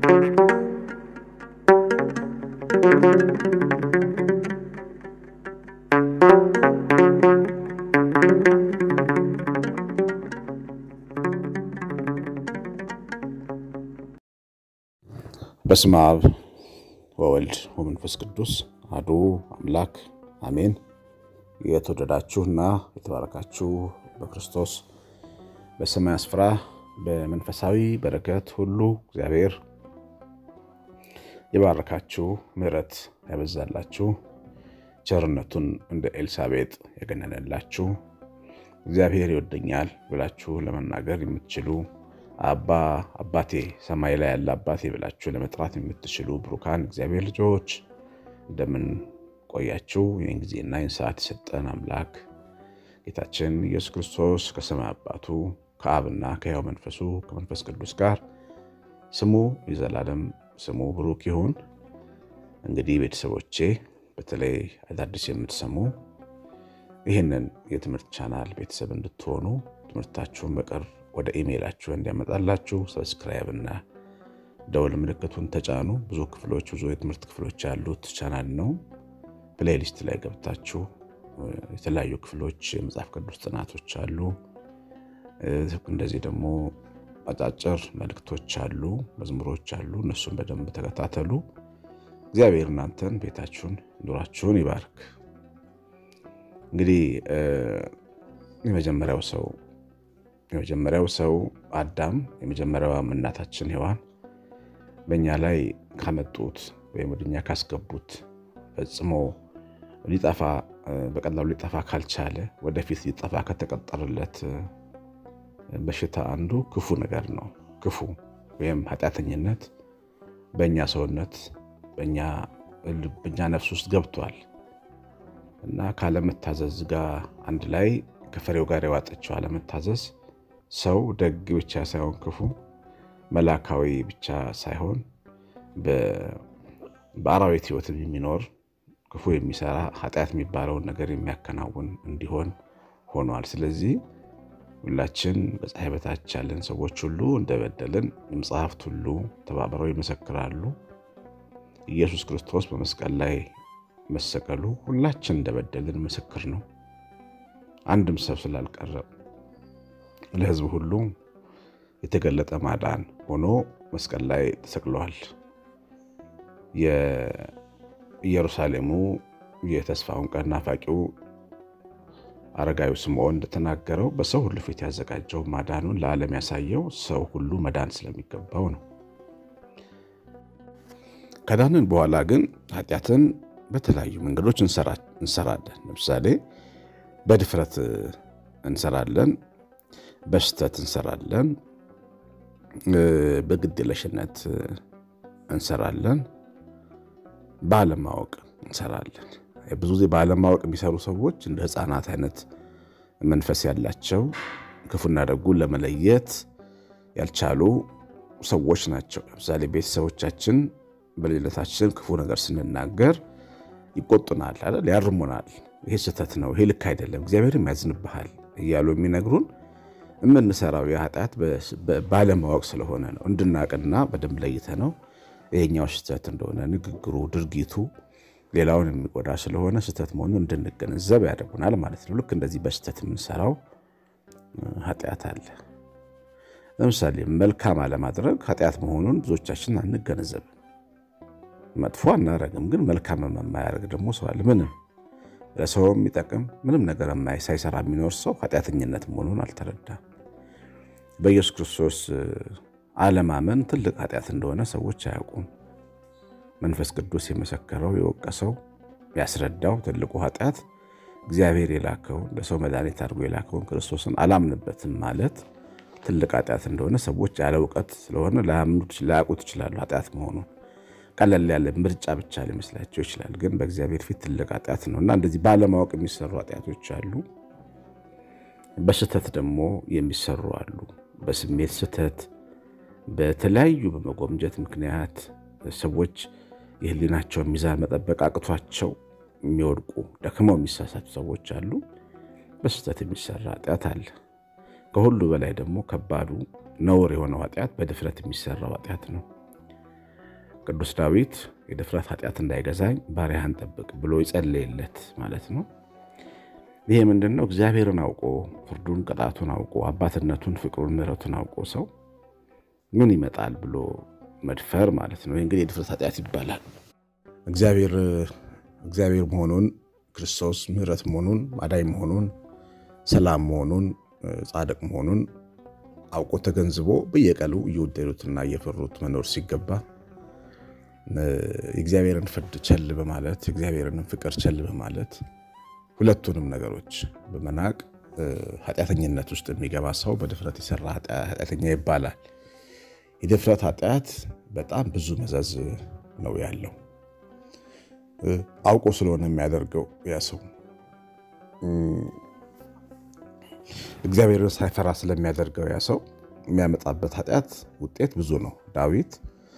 በስመ አብ ወወልድ ወመንፈስ ቅዱስ አሐዱ አምላክ አሜን። የተወደዳችሁና የተባረካችሁ በክርስቶስ በሰማይ ስፍራ በመንፈሳዊ በረከት ሁሉ እግዚአብሔር የባረካችሁ ምሕረት ያበዛላችሁ ቸርነቱን እንደ ኤልሳቤጥ የገነነላችሁ እግዚአብሔር ይወደኛል ብላችሁ ለመናገር የምትችሉ አባ አባቴ ሰማይ ላይ ያለ አባቴ ብላችሁ ለመጥራት የምትችሉ ብሩካን እግዚአብሔር ልጆች እንደምን ቆያችሁ? ይህን ጊዜና ይህን ሰዓት የሰጠን አምላክ ጌታችን ኢየሱስ ክርስቶስ ከሰማይ አባቱ ከአብና ከሕያው መንፈሱ ከመንፈስ ቅዱስ ጋር ስሙ የዘላለም ስሙ ብሩክ ይሁን። እንግዲህ ቤተሰቦቼ በተለይ አዳዲስ የምትሰሙ ይህንን የትምህርት ቻናል ቤተሰብ እንድትሆኑ ትምህርታችሁን በቅርብ ወደ ኢሜይላችሁ እንዲያመጣላችሁ ሰብስክራይብ እና ደውል ምልክቱን ተጫኑ። ብዙ ክፍሎች ብዙ የትምህርት ክፍሎች ያሉት ቻናል ነው። ፕሌሊስት ላይ ገብታችሁ የተለያዩ ክፍሎች የመጽሐፍ ቅዱስ ጥናቶች አሉ። እንደዚህ ደግሞ አጫጭር መልእክቶች አሉ፣ መዝሙሮች አሉ። እነሱን በደንብ ተከታተሉ። እግዚአብሔር እናንተን ቤታችሁን፣ ኑራችሁን ይባርክ። እንግዲህ የመጀመሪያው ሰው የመጀመሪያው ሰው አዳም የመጀመሪያዋም እናታችን ሔዋን በእኛ ላይ ካመጡት ወይም ወደኛ ካስገቡት ፈጽሞ ሊጠፋ በቀላሉ ሊጠፋ ካልቻለ ወደፊት ሊጠፋ ከተቀጠረለት በሽታ አንዱ ክፉ ነገር ነው። ክፉ ወይም ኃጢአተኝነት በእኛ ሰውነት በእኛ ነፍስ ውስጥ ገብቷል እና ካለመታዘዝ ጋር አንድ ላይ ከፍሬው ጋር የዋጠችው አለመታዘዝ ሰው ደግ ብቻ ሳይሆን ክፉ መላካዊ ብቻ ሳይሆን በአራዊት ሕይወትም የሚኖር ክፉ የሚሰራ ኃጢአት የሚባለውን ነገር የሚያከናውን እንዲሆን ሆኗል። ስለዚህ ሁላችን በፀሐይ በታች ያለን ሰዎች ሁሉ እንደበደልን መጽሐፍት ሁሉ ተባብረው ይመሰክራሉ። ኢየሱስ ክርስቶስ በመስቀል ላይ መሰቀሉ ሁላችን እንደበደልን ምስክር ነው። አንድም ሰብ ስላልቀረ ለሕዝብ ሁሉ የተገለጠ ማዳን ሆኖ መስቀል ላይ ተሰቅለዋል። የኢየሩሳሌሙ የተስፋውን ቀን ናፋቂው አረጋዊ ስምዖን እንደተናገረው በሰው ሁሉ ፊት ያዘጋጀው ማዳኑን ለዓለም ያሳየው ሰው ሁሉ መዳን ስለሚገባው ነው። ከዳንን በኋላ ግን ኃጢአትን በተለያዩ መንገዶች እንሰራለን። ለምሳሌ በድፍረት እንሰራለን፣ በስተት እንሰራለን፣ በግድየለሽነት እንሰራለን፣ ባለማወቅ እንሰራለን። ብዙ ጊዜ ባለማወቅ የሚሰሩ ሰዎች እንደ ሕፃናት አይነት መንፈስ ያላቸው ክፉና ደጉን ለመለየት ያልቻሉ ሰዎች ናቸው። ለምሳሌ ቤተሰቦቻችን በልጅነታችን ክፉ ነገር ስንናገር ይቆጡናል አይደል? ያርሙናል። ይሄ ስህተት ነው፣ ይሄ ልክ አይደለም፣ እግዚአብሔርም ያዝንብሃል እያሉ የሚነግሩን የምንሰራው የኃጢአት ባለማወቅ ስለሆነ ነው። እንድናቅና በደንብ ለይተ ነው ይሄኛው ስህተት እንደሆነ ንግግሩ፣ ድርጊቱ ሌላውን የሚጎዳ ስለሆነ ስህተት መሆኑን እንድንገነዘብ ያደርጉናል ማለት ነው። ልክ እንደዚህ በስህተት የምንሰራው ኃጢአት አለ። ለምሳሌ መልካም አለማድረግ ኃጢአት መሆኑን ብዙዎቻችን አንገነዘብም። መጥፎ አናረግም፣ ግን መልካም የማያደርግ ደግሞ ሰው አለ። ምንም ለሰው የሚጠቅም ምንም ነገር ሳይሰራ የሚኖር ሰው ኃጢአተኝነት መሆኑን አልተረዳም። በኢየሱስ ክርስቶስ አለማመን ትልቅ ኃጢአት እንደሆነ ሰዎች አያውቁም። መንፈስ ቅዱስ የመሰከረው የወቀሰው ያስረዳው ትልቁ ኃጢአት እግዚአብሔር የላከውን ለሰው መድኃኒት አድርጎ የላከውን ክርስቶስን አላምንበትም ማለት ትልቅ ኃጢአት እንደሆነ ሰዎች ያለ እውቀት ስለሆነ ላያውቁት ይችላሉ። ኃጢአት መሆኑን ቀለል ያለ ምርጫ ብቻ ሊመስላቸው ይችላል። ግን በእግዚአብሔር ፊት ትልቅ ኃጢአት ነው እና እንደዚህ ባለማወቅ የሚሰሩ ኃጢአቶች አሉ። በስህተት ደግሞ የሚሰሩ አሉ። በስሜት ስህተት፣ በተለያዩ በመጎምጀት ምክንያት ሰዎች የህሊናቸውን ሚዛን መጠበቅ አቅቷቸው የሚወድቁ ደክመው የሚሳሳቱ ሰዎች አሉ። በስህተት የሚሰራ ኃጢአት አለ። ከሁሉ በላይ ደግሞ ከባዱ ነውር የሆነው ኃጢአት በድፍረት የሚሰራው ኃጢአት ነው። ቅዱስ ዳዊት የድፍረት ኃጢአት እንዳይገዛኝ ባሪያህን ጠብቅ ብሎ ይጸልይለት ማለት ነው። ይሄ ምንድን ነው? እግዚአብሔርን አውቆ ፍርዱን፣ ቅጣቱን አውቆ አባትነቱን፣ ፍቅሩን፣ ምሕረቱን አውቆ ሰው ምን ይመጣል ብሎ መድፈር ማለት ነው። ይህ እንግዲህ የድፍረት ኃጢአት ይባላል። እግዚአብሔር እግዚአብሔር መሆኑን ክርስቶስ ምሕረት መሆኑን አዳኝ መሆኑን ሰላም መሆኑን ጻድቅ መሆኑን አውቆ ተገንዝቦ በየቀሉ እየወደዱትና እየፈሩት መኖር ሲገባ የእግዚአብሔርን ፍርድ ቸል በማለት የእግዚአብሔርን ፍቅር ቸል በማለት ሁለቱንም ነገሮች በመናቅ ኃጢአተኝነት ውስጥ የሚገባ ሰው በድፍረት የሰራ ኃጢአተኛ ይባላል። የድፍረት ኃጢአት በጣም ብዙ መዘዝ ነው ያለው። አውቆ ስለሆነ የሚያደርገው ያ ሰው እግዚአብሔርን ሳይፈራ ስለሚያደርገው ያ ሰው የሚያመጣበት ኃጢአት ውጤት ብዙ ነው። ዳዊት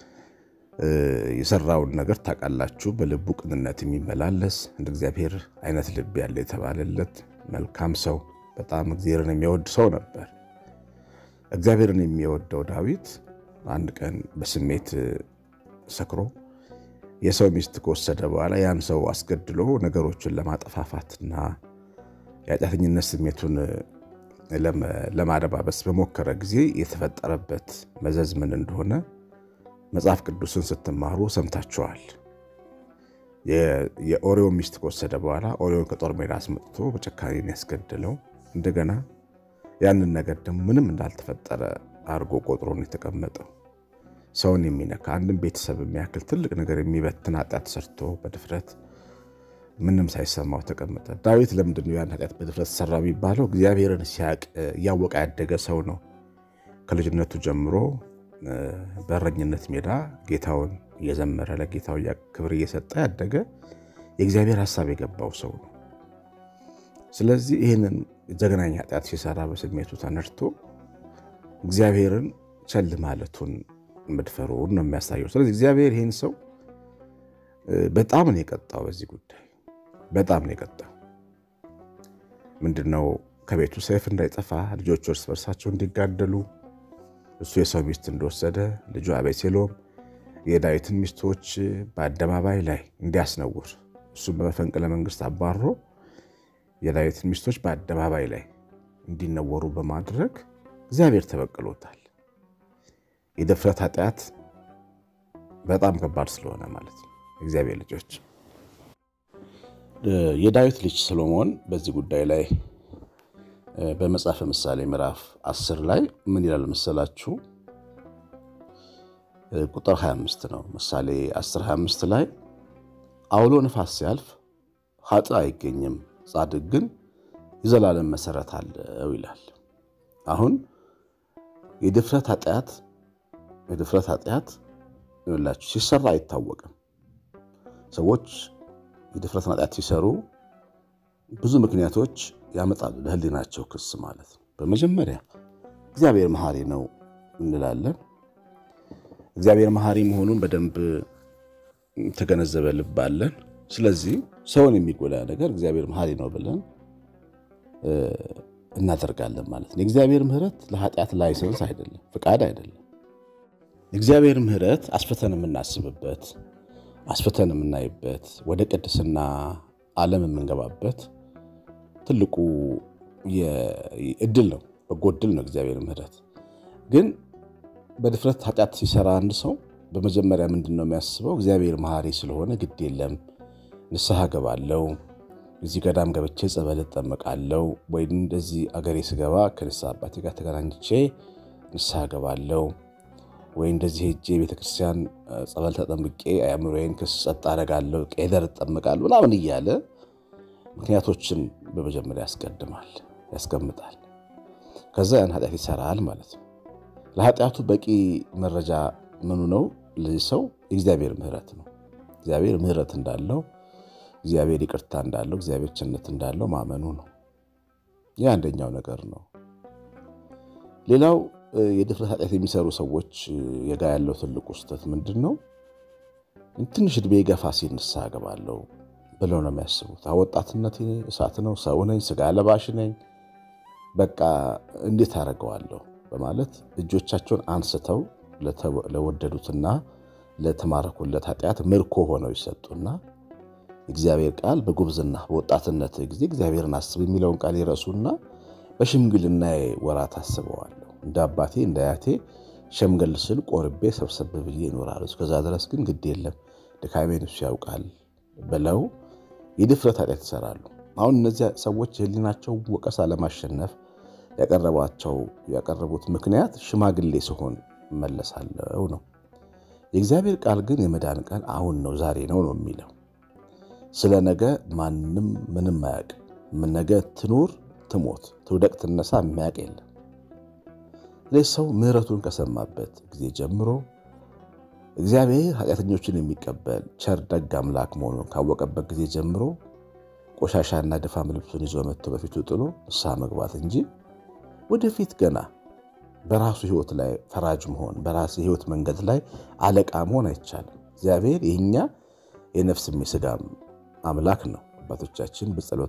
የሰራውን ነገር ታውቃላችሁ። በልቡ ቅንነት የሚመላለስ እንደ እግዚአብሔር አይነት ልብ ያለ የተባለለት መልካም ሰው፣ በጣም እግዚአብሔርን የሚወድ ሰው ነበር። እግዚአብሔርን የሚወደው ዳዊት አንድ ቀን በስሜት ሰክሮ የሰው ሚስት ከወሰደ በኋላ ያን ሰው አስገድሎ ነገሮችን ለማጠፋፋትና የኃጢአተኝነት ስሜቱን ለማደባበስ በሞከረ ጊዜ የተፈጠረበት መዘዝ ምን እንደሆነ መጽሐፍ ቅዱስን ስትማሩ ሰምታችኋል። የኦሪዮን ሚስት ከወሰደ በኋላ ኦሪዮን ከጦር ሜዳ አስመጥቶ በጨካኔን ያስገድለው እንደገና ያንን ነገር ደግሞ ምንም እንዳልተፈጠረ አድርጎ ቆጥሮን የተቀመጠው ሰውን የሚነካ አንድን ቤተሰብ የሚያክል ትልቅ ነገር የሚበትን ኃጢአት ሰርቶ በድፍረት ምንም ሳይሰማው ተቀመጠ። ዳዊት ለምንድን ነው ያን ኃጢአት በድፍረት ሰራ የሚባለው? እግዚአብሔርን ሲያቅ እያወቀ ያደገ ሰው ነው። ከልጅነቱ ጀምሮ በእረኝነት ሜዳ ጌታውን እየዘመረ ለጌታው ክብር እየሰጠ ያደገ የእግዚአብሔር ሀሳብ የገባው ሰው ነው። ስለዚህ ይህንን ዘግናኝ ኃጢአት ሲሰራ በስሜቱ ተነድቶ እግዚአብሔርን ቸል ማለቱን መድፈሩን ነው የሚያሳየው። ስለዚህ እግዚአብሔር ይህን ሰው በጣም ነው የቀጣው። በዚህ ጉዳይ በጣም ነው የቀጣው። ምንድነው? ከቤቱ ሰይፍ እንዳይጠፋ ልጆቹ እርስ በርሳቸው እንዲጋደሉ እሱ የሰው ሚስት እንደወሰደ ልጁ አቤሴሎም የዳዊትን ሚስቶች በአደባባይ ላይ እንዲያስነውር እሱም በመፈንቅለ መንግስት አባሮ የዳዊትን ሚስቶች በአደባባይ ላይ እንዲነወሩ በማድረግ እግዚአብሔር ተበቅሎታል። የድፍረት ኃጢአት በጣም ከባድ ስለሆነ ማለት ነው። እግዚአብሔር ልጆች የዳዊት ልጅ ሰሎሞን በዚህ ጉዳይ ላይ በመጽሐፈ ምሳሌ ምዕራፍ 10 ላይ ምን ይላል መሰላችሁ? ቁጥር 25 ነው። ምሳሌ 10 25 ላይ አውሎ ነፋስ ሲያልፍ ኃጥእ አይገኝም፣ ጻድቅ ግን የዘላለም መሰረት አለው ይላል። አሁን የድፍረት ኃጢአት የድፍረት ኃጢአት ይላችሁ ሲሰራ አይታወቅም። ሰዎች የድፍረት ኃጢአት ሲሰሩ ብዙ ምክንያቶች ያመጣሉ፣ ለህሊናቸው ክስ ማለት ነው። በመጀመሪያ እግዚአብሔር መሐሪ ነው እንላለን። እግዚአብሔር መሐሪ መሆኑን በደንብ ተገነዘበ ልብ አለን። ስለዚህ ሰውን የሚጎዳ ነገር እግዚአብሔር መሐሪ ነው ብለን እናደርጋለን ማለት ነው። የእግዚአብሔር ምሕረት ለኃጢአት ላይሰንስ አይደለም፣ ፍቃድ አይደለም። የእግዚአብሔር ምሕረት አስፍተን የምናስብበት አስፍተን የምናይበት ወደ ቅድስና ዓለም የምንገባበት ትልቁ እድል ነው፣ በጎ እድል ነው። እግዚአብሔር ምሕረት ግን በድፍረት ኃጢአት ሲሰራ አንድ ሰው በመጀመሪያ ምንድን ነው የሚያስበው? እግዚአብሔር መሐሪ ስለሆነ ግድ የለም ንስሐ ገባለው፣ እዚህ ገዳም ገብቼ ጸበል እጠመቃለው፣ ወይ እንደዚህ አገሬ ስገባ ከንስሐ አባቴ ጋር ተገናኝቼ ንስሐ ገባለው፣ ወይ እንደዚህ ሄጄ ቤተክርስቲያን ጸበል ተጠምቄ አእምሮዬን ክስጸጥ አደርጋለሁ፣ ቄደር እጠመቃለሁ ምናምን እያለ ምክንያቶችን በመጀመሪያ ያስቀድማል፣ ያስቀምጣል። ከዛ ያን ኃጢአት ይሰራል ማለት ነው። ለኃጢአቱ በቂ መረጃ ምኑ ነው? ለዚህ ሰው የእግዚአብሔር ምሕረት ነው። እግዚአብሔር ምሕረት እንዳለው፣ እግዚአብሔር ይቅርታ እንዳለው፣ እግዚአብሔር ቸርነት እንዳለው ማመኑ ነው። ይህ አንደኛው ነገር ነው። ሌላው የድፍረት ኃጢአት የሚሰሩ ሰዎች የጋ ያለው ትልቁ ስህተት ምንድን ነው? ትንሽ ዕድሜ ገፋ ሲል ንስሐ እገባለሁ ብለው ነው የሚያስቡት። ወጣትነት እሳት ነው፣ ሰው ነኝ፣ ስጋ ለባሽ ነኝ፣ በቃ እንዴት አደርገዋለሁ በማለት እጆቻቸውን አንስተው ለወደዱትና ለተማረኩለት ኃጢአት ምርኮ ሆነው ይሰጡና እግዚአብሔር ቃል በጉብዝና በወጣትነት ጊዜ እግዚአብሔርን አስብ የሚለውን ቃል ይረሱና በሽምግልና ወራት አስበዋለሁ እንደ አባቴ እንደ አያቴ ሸምገል ስል ቆርቤ ሰብሰብ ብዬ ይኖራሉ። እስከዛ ድረስ ግን ግድ የለም ድካሜን እሱ ያውቃል ብለው የድፍረት ኃጢአት ይሰራሉ። አሁን እነዚያ ሰዎች የህሊናቸው ወቀሳ ለማሸነፍ ያቀረቧቸው ያቀረቡት ምክንያት ሽማግሌ ስሆን እመለሳለሁ ነው። የእግዚአብሔር ቃል ግን የመዳን ቀን አሁን ነው ዛሬ ነው ነው የሚለው ስለ ነገ ማንም ምንም አያውቅም። ነገ ትኑር ትሞት ትውደቅ ትነሳ የሚያውቅ የለም። ስለዚህ ሰው ምሕረቱን ከሰማበት ጊዜ ጀምሮ እግዚአብሔር ኃጢአተኞችን የሚቀበል ቸር ደግ አምላክ መሆኑን ካወቀበት ጊዜ ጀምሮ ቆሻሻና ድፋም ልብሱን ይዞ መጥቶ በፊቱ ጥሎ ንስሐ መግባት እንጂ ወደፊት ገና በራሱ ሕይወት ላይ ፈራጅ መሆን በራሱ የሕይወት መንገድ ላይ አለቃ መሆን አይቻልም። እግዚአብሔር የእኛ የነፍስም የሥጋም አምላክ ነው። አባቶቻችን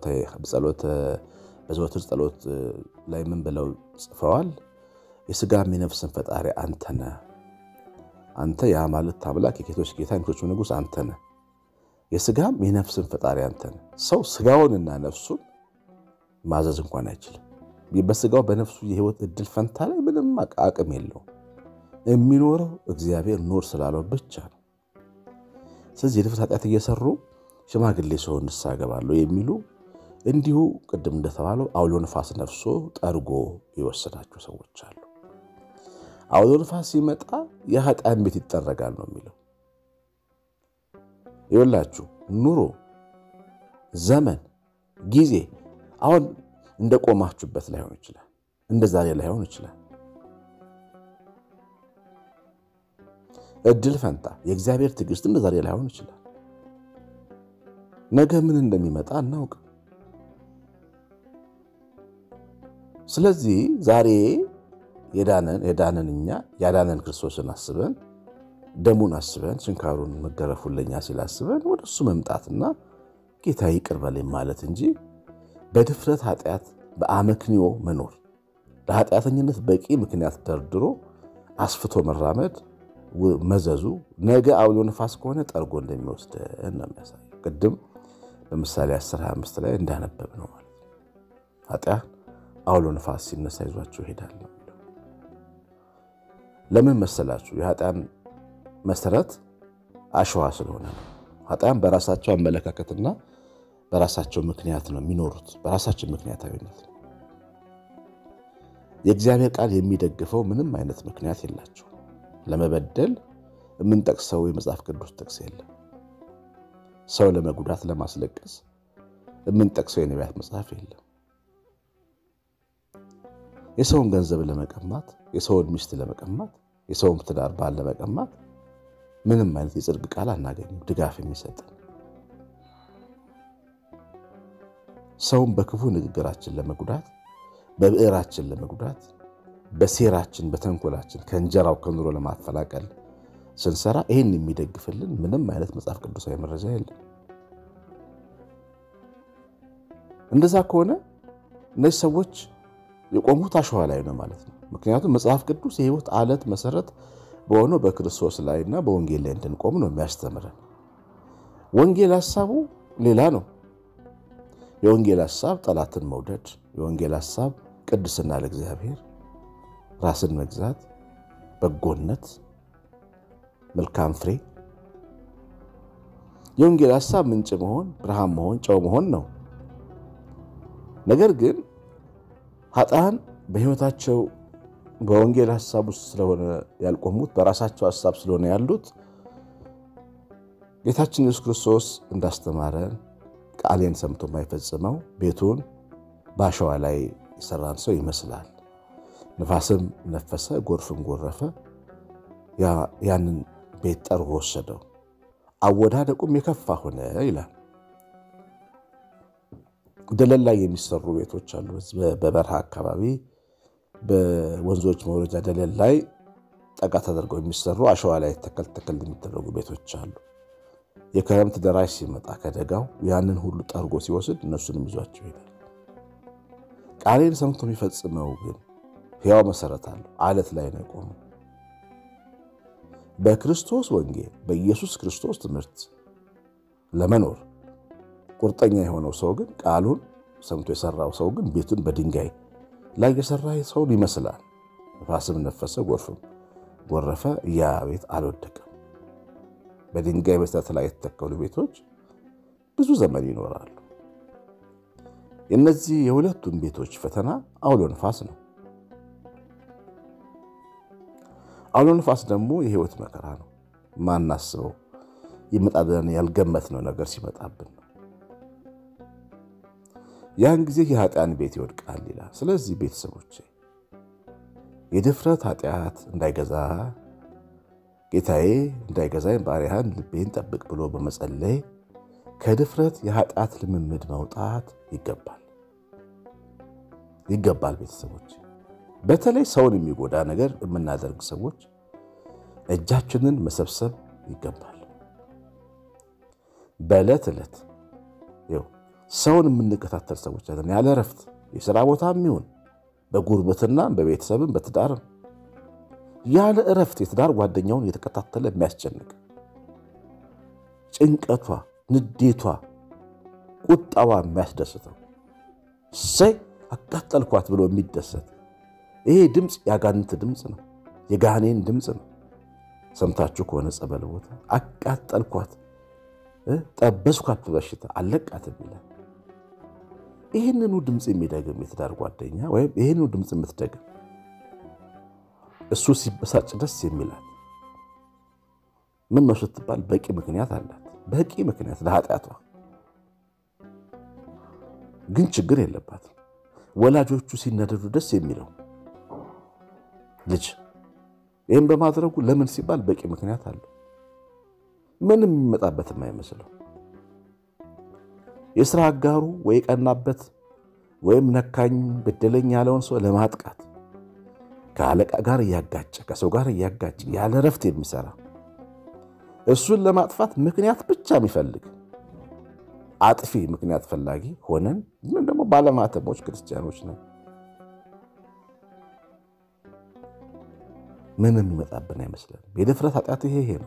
በዘወትር ጸሎት ላይ ምን ብለው ጽፈዋል? የሥጋም የነፍስን ፈጣሪ አንተ ነህ። አንተ የአማልክት አምላክ የጌቶች ጌታ የጌቶች ንጉሥ አንተ ነህ። የሥጋም የነፍስን ፈጣሪ አንተ ነህ። ሰው ሥጋውንና ነፍሱን ማዘዝ እንኳን አይችልም። በሥጋው በነፍሱ የሕይወት ዕድል ፈንታ ላይ ምንም አቅም የለውም። የሚኖረው እግዚአብሔር ኖር ስላለው ብቻ ነው። ስለዚህ የድፍረት ኃጢአት እየሰሩ ሽማግሌ ሰው ንስሐ እገባለሁ የሚሉ እንዲሁ ቅድም እንደተባለው አውሎ ነፋስ ነፍሶ ጠርጎ የወሰዳቸው ሰዎች አሉ። አውሎ ነፋስ ሲመጣ የኃጢአን ቤት ይጠረጋል ነው የሚለው። ይወላችሁ ኑሮ፣ ዘመን፣ ጊዜ አሁን እንደ ቆማችሁበት ላይሆን ይችላል። እንደ ዛሬ ላይሆን ይችላል። እድል ፈንታ የእግዚአብሔር ትዕግስት እንደ ዛሬ ላይሆን ይችላል። ነገ ምን እንደሚመጣ አናውቅም። ስለዚህ ዛሬ የዳነን የዳነን እኛ ያዳነን ክርስቶስን አስበን ደሙን አስበን ችንካሩን መገረፉን ለኛ ሲል አስበን ወደ እሱ መምጣትና ጌታ ይቅር በለኝ ማለት እንጂ በድፍረት ኃጢአት በአመክንዮ መኖር ለኃጢአተኝነት በቂ ምክንያት ደርድሮ አስፍቶ መራመድ መዘዙ ነገ አውሎ ነፋስ ከሆነ ጠርጎ እንደሚወስደን ነው የሚያሳየው። ቅድም በምሳሌ 1025 ላይ እንዳነበብ ነው ማለት ኃጢአት አውሎ ነፋስ ሲነሳ ይዟቸው ይሄዳል። ለምን መሰላችሁ? የኃጢአን መሰረት አሸዋ ስለሆነ ነው። ኃጢአን በራሳቸው አመለካከትና በራሳቸው ምክንያት ነው የሚኖሩት፣ በራሳቸው ምክንያታዊነት ነው። የእግዚአብሔር ቃል የሚደግፈው ምንም አይነት ምክንያት የላቸው። ለመበደል የምንጠቅሰው የመጽሐፍ ቅዱስ ጥቅስ የለም። ሰው ለመጉዳት ለማስለቀስ የምንጠቅሰው የነቢያት መጽሐፍ የለም። የሰውን ገንዘብ ለመቀማት፣ የሰውን ሚስት ለመቀማት፣ የሰውን ትዳር ባል ለመቀማት ምንም አይነት የጽድቅ ቃል አናገኝም ድጋፍ የሚሰጥን። ሰውን በክፉ ንግግራችን ለመጉዳት፣ በብዕራችን ለመጉዳት፣ በሴራችን በተንኮላችን ከእንጀራው ከኑሮ ለማፈላቀል ስንሰራ ይህን የሚደግፍልን ምንም አይነት መጽሐፍ ቅዱሳዊ መረጃ የለም። እንደዛ ከሆነ እነዚህ ሰዎች የቆሙት አሸዋ ላይ ነው ማለት ነው። ምክንያቱም መጽሐፍ ቅዱስ የሕይወት አለት መሰረት በሆነው በክርስቶስ ላይና በወንጌል ላይ እንድንቆም ነው የሚያስተምረን። ወንጌል ሀሳቡ ሌላ ነው። የወንጌል ሀሳብ ጠላትን መውደድ፣ የወንጌል ሀሳብ ቅድስና ለእግዚአብሔር፣ ራስን መግዛት፣ በጎነት፣ መልካም ፍሬ። የወንጌል ሀሳብ ምንጭ መሆን፣ ብርሃን መሆን፣ ጨው መሆን ነው። ነገር ግን ኃጥአን በሕይወታቸው በወንጌል ሀሳብ ውስጥ ስለሆነ ያልቆሙት በራሳቸው ሀሳብ ስለሆነ ያሉት ጌታችን ኢየሱስ ክርስቶስ እንዳስተማረን ቃሌን ሰምቶ የማይፈጽመው ቤቱን በአሸዋ ላይ የሰራን ሰው ይመስላል። ንፋስም ነፈሰ፣ ጎርፍም ጎረፈ፣ ያንን ቤት ጠርጎ ወሰደው፣ አወዳደቁም የከፋ ሆነ ይላል። ደለል ላይ የሚሰሩ ቤቶች አሉ። በበረሃ አካባቢ በወንዞች መውረጃ ደለል ላይ ጠጋ ተደርገው የሚሰሩ አሸዋ ላይ ተከል ተከል የሚደረጉ ቤቶች አሉ። የክረምት ደራሽ ሲመጣ ከደጋው ያንን ሁሉ ጠርጎ ሲወስድ እነሱንም ይዟቸው ይሄዳል። ቃሌን ሰምቶ የሚፈጽመው ግን ሕያው መሰረት አለው። አለት ላይ ነው የቆመው። በክርስቶስ ወንጌል በኢየሱስ ክርስቶስ ትምህርት ለመኖር ቁርጠኛ የሆነው ሰው ግን ቃሉን ሰምቶ የሰራው ሰው ግን ቤቱን በድንጋይ ላይ የሰራ ሰውን ይመስላል። ነፋስም ነፈሰ፣ ጎርፍም ጎረፈ፣ ያ ቤት አልወደቀም። በድንጋይ መሠረት ላይ የተተከሉ ቤቶች ብዙ ዘመን ይኖራሉ። የእነዚህ የሁለቱም ቤቶች ፈተና አውሎ ነፋስ ነው። አውሎ ነፋስ ደግሞ የህይወት መከራ ነው። ማናስበው ይመጣ ብለን ያልገመትነው ነገር ሲመጣብን ነው። ያን ጊዜ የኃጢአን ቤት ይወድቃል ይላል። ስለዚህ ቤተሰቦች የድፍረት ኃጢአት እንዳይገዛ ጌታዬ እንዳይገዛኝ ባሪያህን ልቤን ጠብቅ ብሎ በመጸለይ ከድፍረት የኃጢአት ልምምድ መውጣት ይገባል ይገባል። ቤተሰቦች በተለይ ሰውን የሚጎዳ ነገር የምናደርግ ሰዎች እጃችንን መሰብሰብ ይገባል። በዕለት ዕለት ሰውን የምንከታተል ሰዎች አለን። ያለ እረፍት የሥራ ቦታ የሚሆን በጉርብትና በቤተሰብም በትዳርም ያለ እረፍት የትዳር ጓደኛውን የተከታተለ የሚያስጨንቅ ጭንቀቷ፣ ንዴቷ፣ ቁጣዋ የሚያስደስተው እሰይ አቃጠልኳት ብሎ የሚደሰት ይሄ ድምፅ የአጋንንት ድምፅ ነው፣ የጋኔን ድምፅ ነው። ሰምታችሁ ከሆነ ጸበል ቦታ አቃጠልኳት፣ ጠበስኳት በበሽታ አለቃትም ይላል። ይህንኑ ድምፅ የሚደግም የትዳር ጓደኛ ወይም ይህንኑ ድምፅ የምትደግም እሱ ሲበሳጭ ደስ የሚላት ምን ነው ስትባል በቂ ምክንያት አላት። በቂ ምክንያት ለኃጢአቷ ግን ችግር የለባትም። ወላጆቹ ሲነደዱ ደስ የሚለው ልጅ ይህም በማድረጉ ለምን ሲባል በቂ ምክንያት አለው። ምንም የሚመጣበት የማይመስለው የሥራ አጋሩ ወይ ቀናበት ወይም ነካኝ በደለኝ ያለውን ሰው ለማጥቃት ከአለቃ ጋር እያጋጨ ከሰው ጋር እያጋጨ ያለ ረፍት የሚሰራ እሱን ለማጥፋት ምክንያት ብቻ የሚፈልግ አጥፊ ምክንያት ፈላጊ ሆነን ምን ደግሞ ባለማተሞች ክርስቲያኖች ነን። ምንም የሚመጣብን አይመስለንም። የድፍረት ኃጢአት ይሄ ይሄ ነው።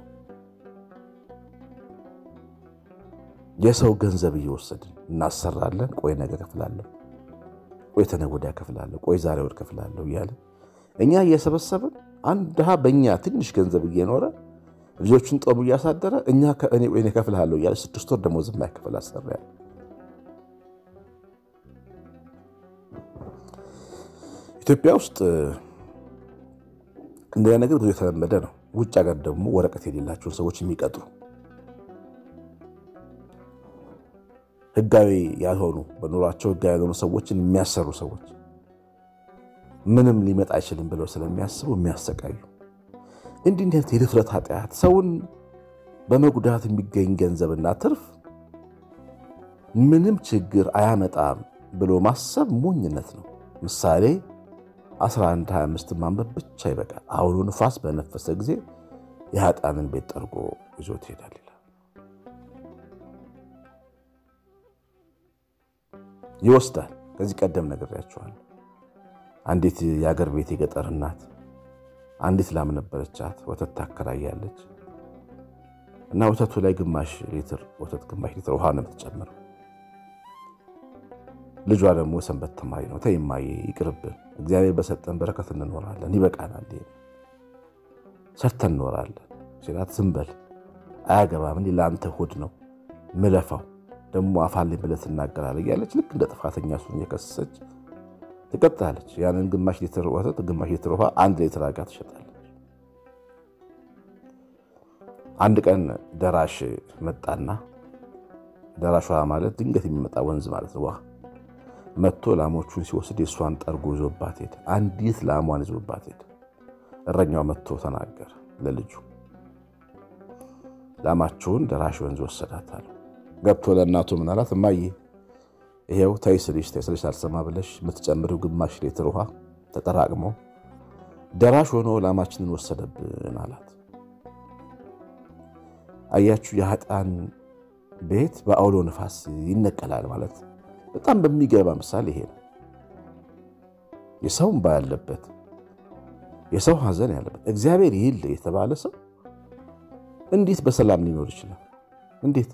የሰው ገንዘብ እየወሰድን እናሰራለን። ቆይ ነገ ከፍላለሁ፣ ቆይ ተነገ ወዲያ ከፍላለሁ፣ ቆይ ዛሬ ወድ ከፍላለሁ እያለን እኛ እየሰበሰብን አንድ ድሃ በእኛ ትንሽ ገንዘብ እየኖረ ልጆቹን ጦም እያሳደረ እኛ እኔ ከፍልሃለሁ እያለ ስድስት ወር ደሞዝ የማይከፍል አሰሪ ያለ። ኢትዮጵያ ውስጥ እንደ ነገር ብዙ የተለመደ ነው። ውጭ ሀገር ደግሞ ወረቀት የሌላቸውን ሰዎች የሚቀጥሩ ህጋዊ ያልሆኑ በኑሯቸው ህጋዊ ያልሆኑ ሰዎችን የሚያሰሩ ሰዎች ምንም ሊመጣ አይችልም ብለው ስለሚያስቡ የሚያሰቃዩ እንዲህ እንዲህ የድፍረት ኃጢአት ሰውን በመጉዳት የሚገኝ ገንዘብና ትርፍ ምንም ችግር አያመጣም ብሎ ማሰብ ሞኝነት ነው። ምሳሌ 1125 ማንበብ ብቻ ይበቃል። አውሎ ንፋስ በነፈሰ ጊዜ የኃጥአንን ቤት ጠርጎ ይዞት ይሄዳል ይላል። ይወስዳል። ከዚህ ቀደም ነግሬያችኋለሁ። አንዲት የአገር ቤት የገጠር እናት አንዲት ላም ነበረቻት። ወተት ታከራያለች እና ወተቱ ላይ ግማሽ ሊትር ወተት ግማሽ ሊትር ውሃ ነው የምትጨምረው። ልጇ ደግሞ ሰንበት ተማሪ ነው። ተይ እማዬ ይቅርብን፣ እግዚአብሔር በሰጠን በረከት እንኖራለን፣ ይበቃናል፣ ሰርተን እንኖራለን ሲላት ዝም በል አያገባም፣ እኔ ለአንተ ሆድ ነው ምለፋው፣ ደግሞ አፋልኝ ብለህ ትናገራለህ እያለች ልክ እንደ ጥፋተኛ እሱን እየከሰሰች ትቀጥላለች። ያንን ግማሽ ሊትር ወተት ግማሽ ሊትር ውሃ አንድ ሊትር አጋ ትሸጣለች። አንድ ቀን ደራሽ መጣና ደራሽ ውሃ ማለት ድንገት የሚመጣ ወንዝ ማለት ነው። ውሃ መጥቶ ላሞቹን ሲወስድ የእሷን ጠርጎ ይዞባት ሄደ። አንዲት ላሟን ይዞባት ሄደ። እረኛው መጥቶ ተናገረ ለልጁ ላማችሁን ደራሽ ወንዝ ወሰዳታል። ገብቶ ለእናቱ ምን አላት? እማዬ ይሄው ተይ ስልሽ ተይ ስልሽ አልሰማ ብለሽ የምትጨምሪው ግማሽ ሊትር ውሃ ተጠራቅሞ ደራሽ ሆኖ ላማችንን ወሰደብን አላት። አያችሁ፣ የኃጥአን ቤት በአውሎ ነፋስ ይነቀላል ማለት በጣም በሚገባ ምሳሌ ይሄ ነው። የሰው እንባ ያለበት የሰው ሐዘን ያለበት እግዚአብሔር ይል የተባለ ሰው እንዴት በሰላም ሊኖር ይችላል? እንዴት?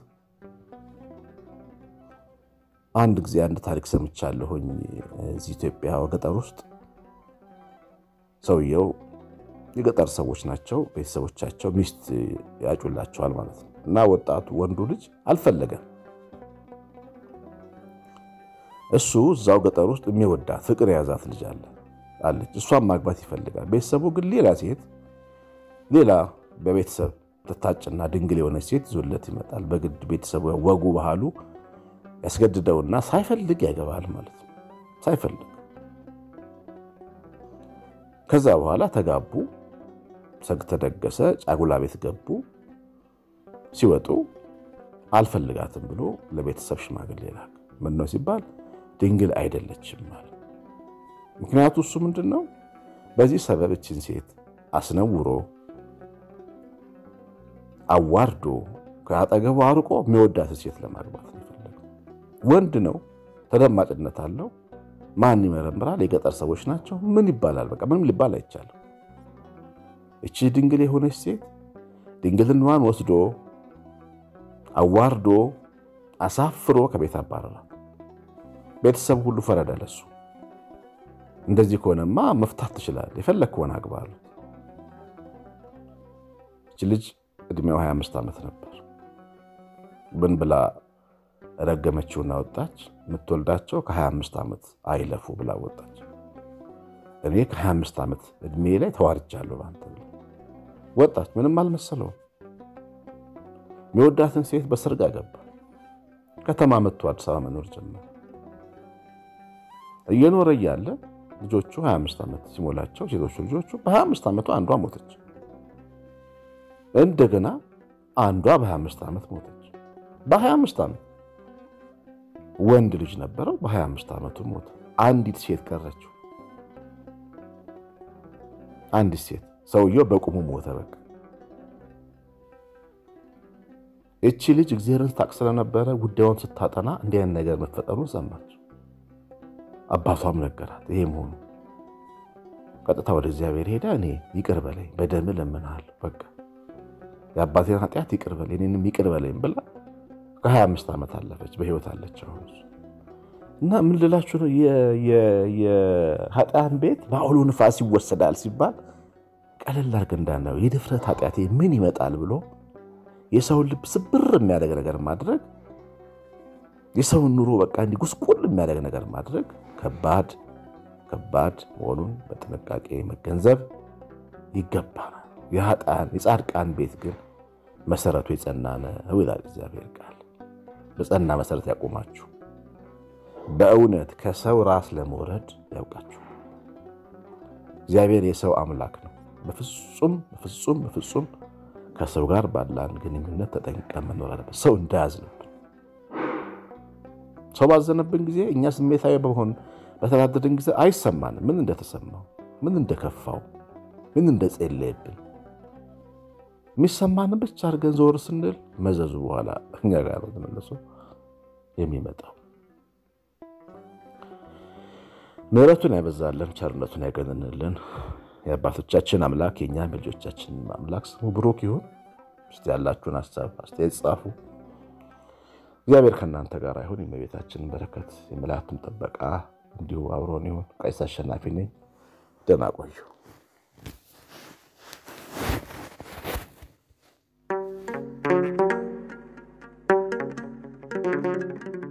አንድ ጊዜ አንድ ታሪክ ሰምቻለሁኝ። እዚህ ኢትዮጵያ ገጠር ውስጥ ሰውየው የገጠር ሰዎች ናቸው። ቤተሰቦቻቸው ሚስት ያጩላቸዋል ማለት ነው። እና ወጣቱ ወንዱ ልጅ አልፈለገም። እሱ እዛው ገጠር ውስጥ የሚወዳት ፍቅር የያዛት ልጅ አለ አለች። እሷን ማግባት ይፈልጋል። ቤተሰቡ ግን ሌላ ሴት ሌላ በቤተሰብ ትታጭና ድንግል የሆነች ሴት ይዞለት ይመጣል። በግድ ቤተሰቡ ወጉ ባህሉ ያስገድደውና ሳይፈልግ ያገባል ማለት ነው። ሳይፈልግ ከዛ በኋላ ተጋቡ፣ ሰርግ ተደገሰ፣ ጫጉላ ቤት ገቡ። ሲወጡ አልፈልጋትም ብሎ ለቤተሰብ ሽማግሌ ላክ። ምን ነው ሲባል ድንግል አይደለችም ማለት። ምክንያቱ እሱ ምንድን ነው? በዚህ ሰበብ እችን ሴት አስነውሮ አዋርዶ ከአጠገቡ አርቆ የሚወዳት ሴት ለማግባት ነው የፈለገው። ወንድ ነው፣ ተደማጭነት አለው። ማን ይመረምራል? የገጠር ሰዎች ናቸው። ምን ይባላል? በቃ ምንም ሊባል አይቻልም። እቺ ድንግል የሆነች ሴት ድንግልናዋን ወስዶ አዋርዶ አሳፍሮ ከቤት አባረራት። ቤተሰብ ሁሉ ፈረደ ለሱ። እንደዚህ ከሆነማ መፍታት ትችላለህ፣ የፈለግከውን አግባ አሉት። እቺ ልጅ እድሜው 25 ዓመት ነበር። ብን ብላ ረገመችውና ወጣች። የምትወልዳቸው ከ25 ዓመት አይለፉ ብላ ወጣች። እኔ ከ25 ዓመት እድሜ ላይ ተዋርጃለሁ በአንተ ብላ ወጣች። ምንም አልመሰለውም። የሚወዳትን ሴት በሰርግ አገባ። ከተማ መጥቶ አዲስ አበባ መኖር ጀመረ። እየኖረ እያለ ልጆቹ 25 ዓመት ሲሞላቸው ሴቶቹ ልጆቹ በ25 ዓመቱ አንዷ ሞተች። እንደገና አንዷ በ25 ዓመት ሞተች። በ25 ዓመት ወንድ ልጅ ነበረው። በ25 ዓመቱ ሞተ። አንዲት ሴት ቀረችው። አንዲት ሴት ሰውየው በቁሙ ሞተ። በቃ እቺ ልጅ እግዚአብሔርን ታውቅ ስለነበረ ጉዳዩን ስታጠና እንዲህ አይነት ነገር መፈጠሩን ሰማች። አባቷም ነገራት ይሄ መሆኑ። ቀጥታ ወደ እግዚአብሔር ሄዳ እኔ ይቅር በለኝ በደም ለምንሃለሁ፣ በቃ የአባቴን ኃጢአት ይቅር በለኝ እኔንም ይቅር በለኝ ብላ ከ25 ዓመት አለፈች፣ በህይወት አለች አሁን። እና ምን ልላችሁ ነው የኃጢአን ቤት በአውሎ ንፋስ ይወሰዳል ሲባል ቀለል አድርገን እንዳናየው የድፍረት ኃጢአቴ ምን ይመጣል ብሎ የሰውን ልብ ስብር የሚያደርግ ነገር ማድረግ የሰውን ኑሮ በቃ እንዲህ ጉስቁል የሚያደርግ ነገር ማድረግ ከባድ ከባድ መሆኑን በጥንቃቄ መገንዘብ ይገባናል። የኃጥአን የጻድቃን ቤት ግን መሰረቱ የጸና ነው ይላል እግዚአብሔር ቃል። በጸና መሰረት ያቆማችሁ በእውነት ከሰው ራስ ለመውረድ ያውቃችሁ። እግዚአብሔር የሰው አምላክ ነው። በፍጹም በፍጹም በፍጹም ከሰው ጋር ባለን ግንኙነት ተጠንቀን መኖር አለበት። ሰው እንዳያዝንብን ሰው ባዘነብን ጊዜ እኛ ስሜታዊ በመሆን በተናደድን ጊዜ አይሰማንም ምን እንደተሰማው፣ ምን እንደከፋው፣ ምን እንደጸለየብን የሚሰማንን ብቻ አድርገን ዞር ስንል መዘዙ በኋላ እኛ ጋር ነው ተመልሶ የሚመጣው። ምሕረቱን ያበዛልን፣ ቸርነቱን ያገንንልን። የአባቶቻችን አምላክ የእኛም የልጆቻችን አምላክ ስሙ ብሩክ ይሁን። እስቲ ያላችሁን ሀሳብ አስተያየት ጻፉ። እግዚአብሔር ከእናንተ ጋር ይሁን። የእመቤታችንን በረከት የመላእክቱን ጥበቃ እንዲሁ አብሮን ይሁን። ቀሲስ አሸናፊ ነኝ። ደህና ቆዩ። thank you